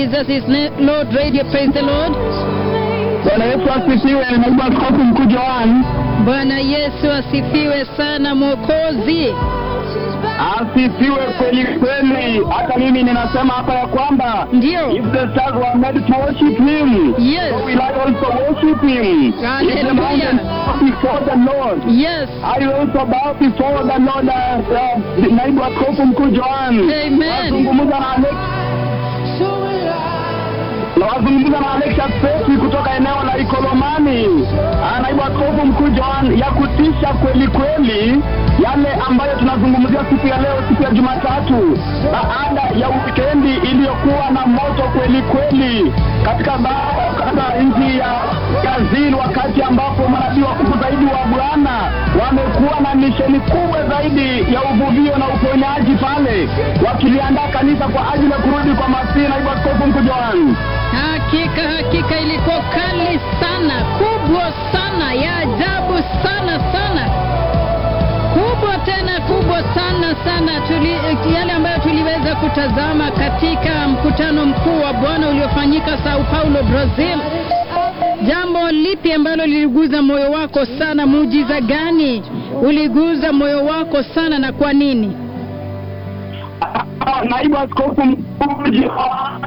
Jesus is na- Lord Radio. Praise the Lord. Bwana Yesu asifiwe. Naibu Askofu Mkuu Joan Bwana Yesu asifiwe sana Mwokozi. asifiwe kweli kweli. Hata mimi ninasema hapa ya kwamba Ndio. if the stars were made to worship him, Yes. so will I also worship him. If the Hallelujah. mountains bow before the Lord, Yes. I will also bow before the Lord. Uh, uh, naibu Askofu Mkuu Joan Amen. wazungumza na Alex na wazungumza na Alexa Peti kutoka eneo la Ikolomani. Ah, Naibu Askofu Mkuu Joan, ya kutisha kweli kweli yale ambayo tunazungumzia siku ya leo, siku ya Jumatatu, baada ya wikendi iliyokuwa na moto kweli kweli katika ba- katika nchi ya Brazil, wakati ambapo manabii wakubwa zaidi wa Bwana wamekuwa na misheni kubwa zaidi ya uvuvio na uponyaji pale, wakiliandaa kanisa kwa ajili ya kurudi kwa Masihi. Naibu Askofu Mkuu Joan. Hakika hakika ilikuwa kali sana, kubwa sana, ya ajabu sana sana, kubwa tena kubwa sana sana. Tuli, yale ambayo tuliweza kutazama katika mkutano mkuu wa Bwana uliofanyika Sao Paulo, Brazil. Jambo lipi ambalo liliguza moyo wako sana? Muujiza gani uliguza moyo wako sana na kwa nini? Ah, naibu askofu mkuu Joan.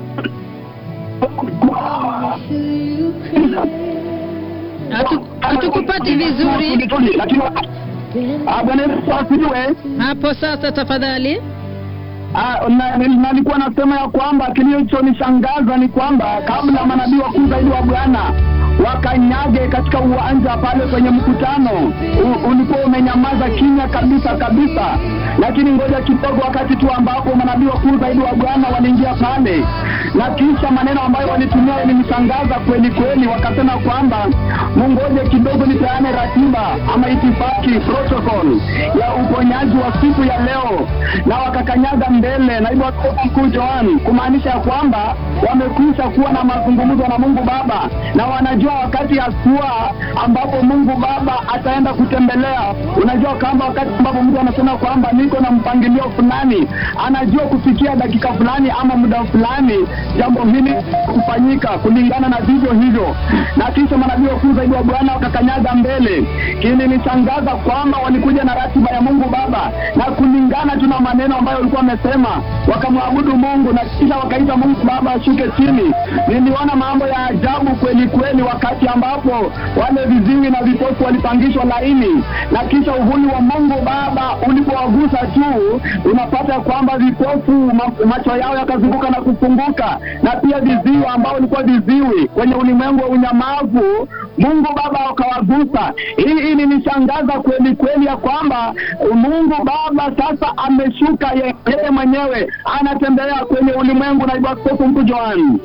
Hatu- Hatukupati vizuri Lakini ah, Bwana Yesu asifiwe. hapo. Sasa tafadhali. Ah, na- na- nalikuwa nasema ya kwamba kilichonishangaza ni kwamba kabla manabii wakuu zaidi wa Bwana wakanyage katika uwanja pale kwenye mkutano u, ulikuwa umenyamaza kimya kabisa kabisa, lakini ngoja kidogo, wakati tu ambapo manabii wakuu zaidi wa Bwana waliingia pale, na kisha maneno ambayo walitumia yalinishangaza kweli kweli. Wakasema kwamba mungoje kidogo, nipeane ratiba ama itifaki protocol ya uponyaji wa siku ya leo, na wakakanyaga mbele naibu askofu mkuu Joan, kumaanisha ya kwamba wamekwisha kuwa na mazungumzo na Mungu Baba na wanajua wakati haswa ambapo Mungu Baba ataenda kutembelea. Unajua kwamba wakati ambapo mtu anasema kwamba niko na mpangilio fulani, anajua kufikia dakika fulani ama muda fulani jambo hili kufanyika kulingana na vivyo hivyo, na kisha manabii wakuu zaidi wa Bwana wakakanyaga mbele. Kilinishangaza kwamba walikuja na ratiba ya Mungu Baba na kulingana tu na maneno ambayo walikuwa wamesema, wakamwabudu Mungu na kisha wakaita Mungu Baba ashuke chini. Niliona mambo ya ajabu kweli kweli, wakati ambapo wale viziwi na vipofu walipangishwa laini, na kisha uvuli wa Mungu Baba ulipowagusa tu, unapata kwamba vipofu ma- macho yao yakazunguka na kufunguka, na pia viziwi ambao walikuwa viziwi kwenye ulimwengu wa unyamavu, Mungu Baba akawagusa. Hii ilinishangaza kweli kweli ya kwamba Mungu Baba sasa ameshuka ye- yeye mwenyewe anatembea kwenye ulimwengu. Naibu Askofu Mkuu Joan.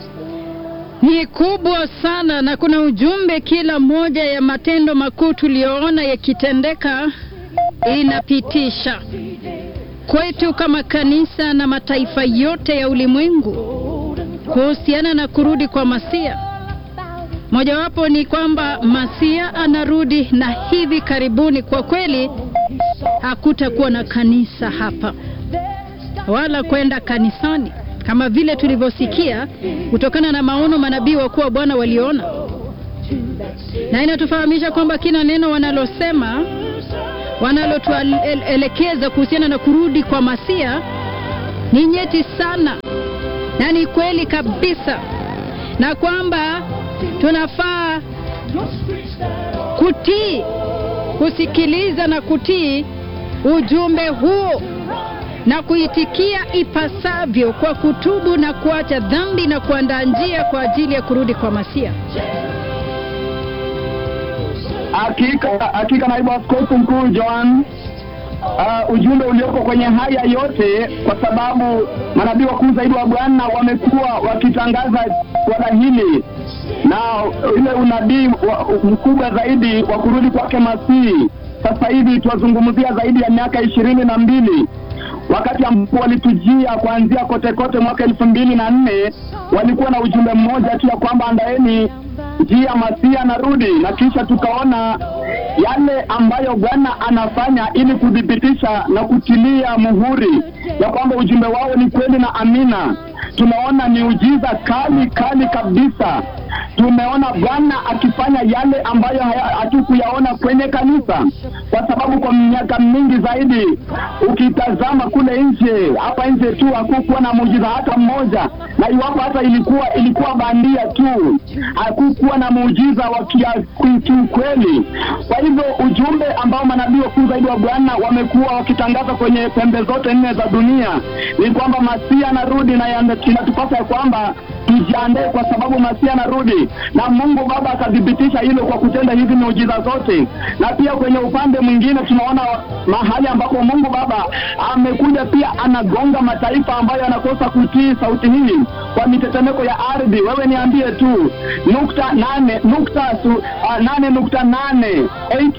ni kubwa sana na kuna ujumbe kila moja ya matendo makuu tuliyoona yakitendeka inapitisha kwetu kama kanisa na mataifa yote ya ulimwengu kuhusiana na kurudi kwa Masia. Mojawapo ni kwamba Masia anarudi na hivi karibuni, kwa kweli hakutakuwa na kanisa hapa wala kwenda kanisani kama vile tulivyosikia kutokana na maono manabii wakuu wa Bwana waliona, na inatufahamisha kwamba kila neno wanalosema wanalotuelekeza kuhusiana na kurudi kwa Masia ni nyeti sana na ni kweli kabisa, na kwamba tunafaa kutii, kusikiliza na kutii ujumbe huo na kuitikia ipasavyo kwa kutubu na kuacha dhambi na kuandaa njia kwa ajili ya kurudi kwa Masia. Hakika hakika, naibu askofu mkuu Joan, uh, ujumbe ulioko kwenye haya yote, kwa sababu manabii wakuu zaidi wa Bwana wamekuwa wakitangaza swala hili na ile unabii wa- mkubwa zaidi wa kurudi kwake Masihi. Sasa hivi tuwazungumzia zaidi ya miaka ishirini na mbili wakati ambapo walitujia kuanzia kote kote mwaka elfu mbili na nne walikuwa na ujumbe mmoja tu ya kwamba andaeni njia Masia anarudi, na kisha tukaona yale ambayo Bwana anafanya ili kuthibitisha na kutilia muhuri ya kwamba ujumbe wao ni kweli na amina. Tunaona miujiza kali kali kabisa. Tumeona Bwana akifanya yale ambayo haya- hatukuyaona kwenye kanisa, kwa sababu kwa miaka mingi zaidi, ukitazama kule nje, hapa nje tu hakukuwa na muujiza hata mmoja, na iwapo hata ilikuwa ilikuwa bandia tu, hakukuwa na muujiza wa kia- ki- kiukweli. Kwa hivyo ujumbe ambao manabii wakuu zaidi wa Bwana wamekuwa wakitangaza kwenye pembe zote nne za dunia ni kwamba Masia anarudi, na yande- inatupasa ya kwamba tujiandae kwa sababu Masia anarudi, na Mungu Baba akathibitisha hilo kwa kutenda hizi miujiza zote. Na pia kwenye upande mwingine tunaona mahali ambapo Mungu Baba amekuja pia anagonga mataifa ambayo yanakosa kutii sauti hii kwa mitetemeko ya ardhi. Wewe niambie tu nukta nane nukta su, uh, nane nukta nane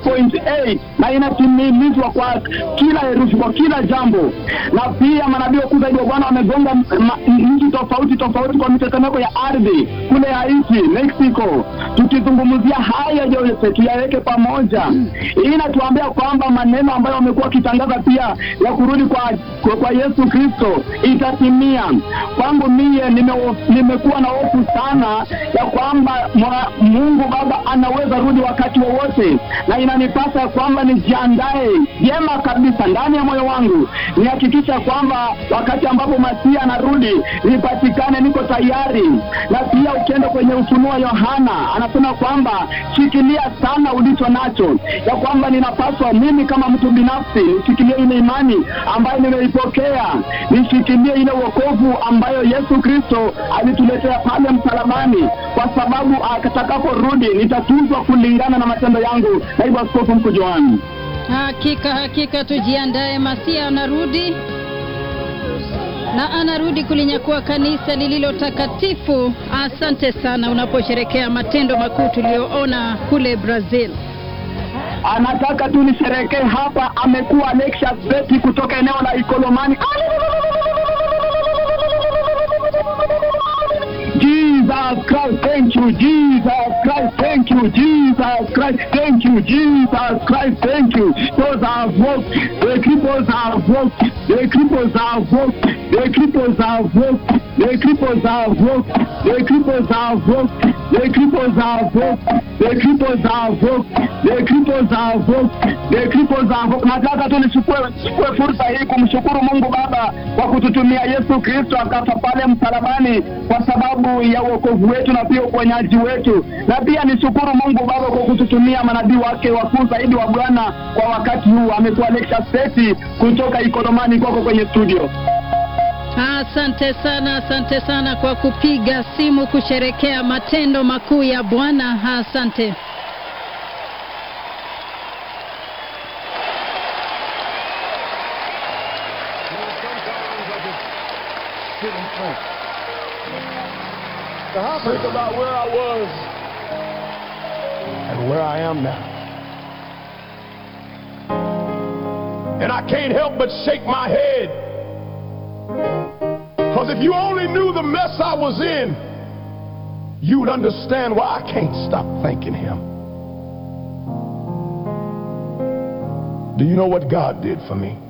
8.8 na inatimilizwa kwa kila herufi, kwa kila jambo. Na pia manabii wakuu zaidi wa Bwana wamegonga ma- nchi tofauti tofauti kwa mitetemeko ya ardhi kule Haiti, Mexico. Tukizungumzia haya yote tuyaweke pamoja, hii inatuambia kwamba maneno ambayo wamekuwa wakitangaza pia ya kurudi kwa, kwa, kwa Yesu Kristo itatimia. Kwangu mie nime- nimekuwa na hofu sana ya kwamba mwa- Mungu Baba anaweza rudi wakati wowote, na inanipasa ya kwamba nijiandae vyema kabisa ndani ya moyo wangu, nihakikisha kwamba wakati ambapo Masia anarudi nipatikane, niko tayari. Na pia ukienda kwenye Ufunuo wa Yohana anasema kwamba shikilia sana ulicho nacho, ya kwamba ninapaswa mimi kama mtu binafsi nishikilie ile imani ambayo nimeipokea, nishikilie ile wokovu ambayo Yesu Kristo alituletea pale msalabani, kwa sababu atakaporudi nitatuzwa kulingana na matendo yangu. Naibu Askofu Mkuu Joani. Hakika hakika, tujiandae, Masia anarudi na anarudi kulinyakua kanisa lililo takatifu. Asante sana unaposherekea matendo makuu tuliyoona kule Brazil. anataka tu nisherekee hapa. Amekuwa Alexia Beti kutoka eneo la Ikolomani. Jesus Christ, thank you, Jesus Christ, thank you, Jesus Christ, thank you, Jesus Christ, thank you. Those are walked, the cripples are walked, the cripples are walked, the cripples are walked, the cripples are walked, the cripples are walked, the cripples are walked, the cripples are walked, the cripples are walked, the cripples are walked. Nataka tu nichukue nichukue fursa hii kumshukuru Mungu Baba kwa kututumia Yesu Kristo akafa pale msalabani kwa sababu ya wokovu wetu na pia uponyaji wetu, na pia nishukuru Mungu Baba kwa kututumia manabii wake wakuu zaidi wa Bwana kwa wakati huu. Amekuwa Lecture Seti kutoka Ikolomani kwako kwenye studio. Asante sana, asante sana kwa kupiga simu kusherekea matendo makuu ya Bwana. Asante. Think about where I was and where I am now. And I can't help but shake my head. Because if you only knew the mess I was in, you would understand why I can't stop thanking Him. Do you know what God did for me?